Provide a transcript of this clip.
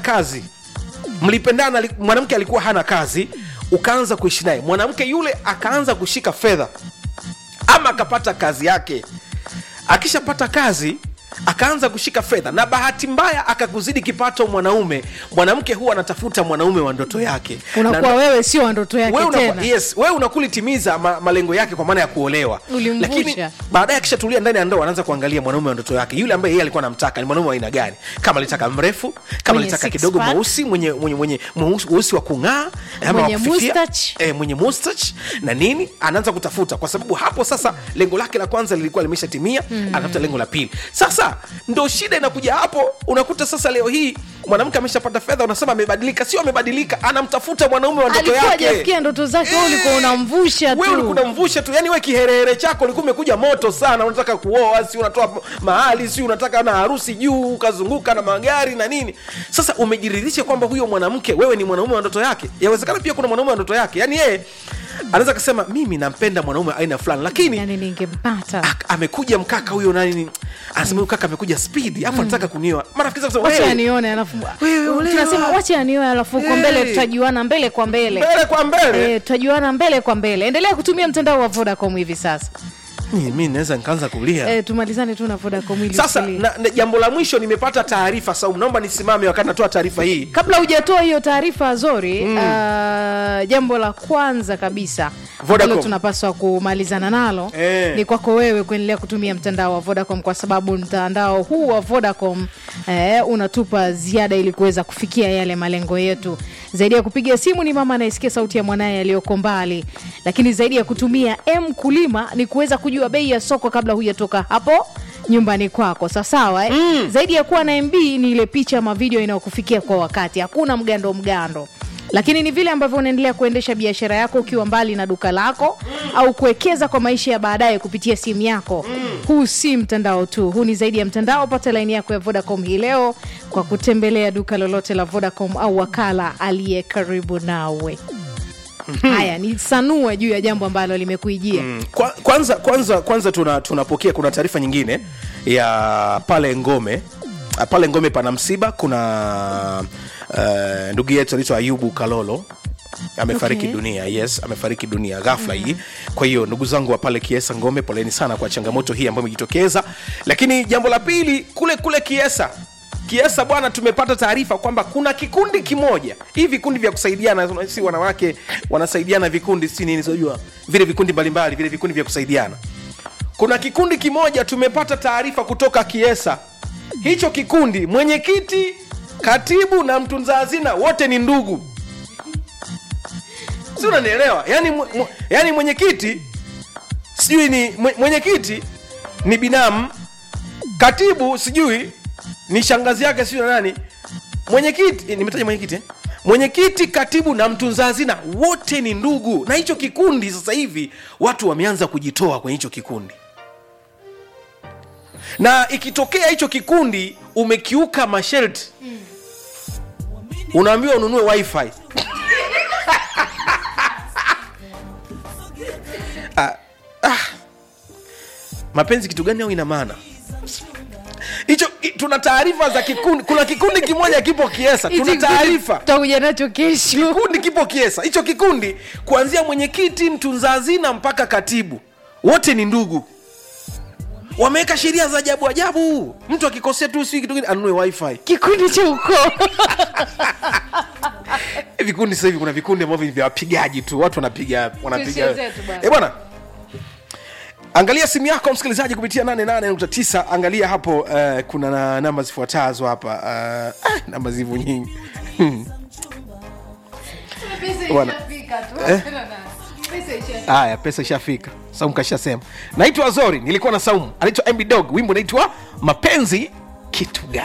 kazi mlipendana ali- mwanamke alikuwa hana kazi ukaanza kuishi naye mwanamke yule akaanza kushika fedha ama akapata kazi yake akishapata kazi akaanza kushika fedha na bahati mbaya akakuzidi kipato mwanaume mwanamke huwa anatafuta mwanaume wa ndoto yake unakuwa Na- wewe sio wa ndoto yake wewe tena unakuwa, yes, wewe unakulitimiza ma, malengo yake kwa maana ya kuolewa Ulimvusha. lakini baadaye akishatulia ndani ya ndoa anaanza kuangalia mwanaume wa ndoto yake yule ambaye yeye alikuwa anamtaka ni mwanaume wa aina gani kama alitaka mrefu kama Mwenye alitaka six kidogo pack. mweusi mwenye mwenye mwenye mweusi mweusi wa kung'aa ama Mwenye wa kufifia. mustache. eh, mwenye mustache na nini anaanza kutafuta kwa sababu hapo sasa lengo lake la kwanza lilikuwa limeshatimia mm. anatafuta lengo la pili sasa ndo shida inakuja hapo unakuta sasa leo hii mwanamke ameshapata fedha unasema amebadilika sio amebadilika anamtafuta mwanaume wa ndoto alikuwa yake hajafikia ndoto zake wewe ulikuwa Eh, unamvusha wewe ulikuwa tu unamvusha tu yani we kiherehere chako ulikuwa umekuja moto sana unataka kuoa si unatoa mahali si unataka na harusi juu ukazunguka na magari na nini sasa umejiridhisha kwamba huyo mwanamke wewe ni mwanaume wa ndoto yake yawezekana pia kuna mwanaume wa ndoto yake yani yeye anaweza kasema mimi nampenda mwanaume aina fulani lakini yani ningempata ak- amekuja mkaka huyo nani anasema huyo kaka amekuja speed afu anataka kunioa marafiki zangu wacha wanasema, "Hey, anione alafu Wewe olewa. tunasema wacha anione alafu uko Hey. mbele tutajuana mbele kwa mbele mbele kwa mbele Eh, tutajuana mbele kwa mbele endelea kutumia mtandao wa vodacom hivi sasa mi naweza nikaanza kulia eh, tumalizane tu na vodacom ili sasa usilie. na, na, jambo la mwisho nimepata taarifa Saumu, naomba nisimame wakati natoa taarifa hii kabla hujatoa hiyo taarifa zori mm. uh, jambo la kwanza kabisa Vodacom. ambalo tunapaswa kumalizana nalo Eh. ni kwako wewe kuendelea kutumia mtandao wa vodacom kwa sababu mtandao huu wa vodacom eh, unatupa ziada ili kuweza kufikia yale malengo yetu zaidi ya kupiga simu ni mama anayesikia sauti ya mwanaye aliyoko mbali lakini zaidi ya kutumia m kulima ni kuweza kujua bei ya soko kabla hujatoka hapo nyumbani kwako sawasawa eh? mm. zaidi ya kuwa na mb ni ile picha ama video inayokufikia kwa wakati hakuna mgando mgando lakini ni vile ambavyo unaendelea kuendesha biashara yako ukiwa mbali na duka lako mm. au kuwekeza kwa maisha ya baadaye kupitia simu yako mm. huu si mtandao tu huu ni zaidi ya mtandao pata laini yako ya vodacom hii leo kwa kutembelea duka lolote la vodacom au wakala aliye karibu nawe haya ni sanua juu ya jambo ambalo limekuijia mm. Kwa, kwanza kwanza kwanza tuna tunapokea kuna taarifa nyingine ya pale ngome Ah, pale ngome pana msiba kuna uh, ndugu yetu anaitwa ayubu kalolo amefariki Okay. dunia yes amefariki dunia ghafla mm. hii kwa hiyo ndugu zangu wa pale kiesa ngome poleni sana kwa changamoto hii ambayo imejitokeza lakini jambo la pili kule kule kiesa kiesa bwana tumepata taarifa kwamba kuna kikundi kimoja hii vikundi vya kusaidiana si wanawake wanasaidiana vikundi si nini sijua vile vikundi mbalimbali vile vikundi vya kusaidiana kuna kikundi kimoja tumepata taarifa kutoka kiesa hicho kikundi mwenyekiti katibu na mtunza hazina wote ni ndugu si unanielewa yani, mwe- mwe- yani mwenyekiti sijui ni mwe- mwenyekiti ni binamu katibu sijui ni shangazi yake sijui na nani mwenyekiti eh, nimetaja mwenyekiti eh? mwenyekiti katibu na mtunza hazina wote ni ndugu na hicho kikundi sasa hivi watu wameanza kujitoa kwenye hicho kikundi na ikitokea hicho kikundi umekiuka masharti unaambiwa ununue wifi ah, ah. mapenzi kitu gani au ina maana hicho i- tuna taarifa za kikundi kuna kikundi kimoja kipo kiesa tuna taarifa tutakuja nacho kesho kikundi kipo kiesa hicho kikundi kuanzia mwenyekiti mtunza hazina mpaka katibu wote ni ndugu wameweka sheria za ajabu ajabu mtu akikosea tu si kitu gani anunue wifi kikundi cha ukoo vikundi sasa hivi kuna vikundi ambavyo ni vya wapigaji tu watu wanapiga wanapiga Tusichezee tu bwana. Eh, bwana angalia simu yako msikilizaji kupitia 88.9 angalia hapo uh, kuna na namba zifuatazo hapa uh, ah, namba zivu nyingi Bwana. Eh? haya pesa ishafika saumu kashasema naitwa zori nilikuwa na saumu anaitwa mb dog wimbo naitwa mapenzi kitu gani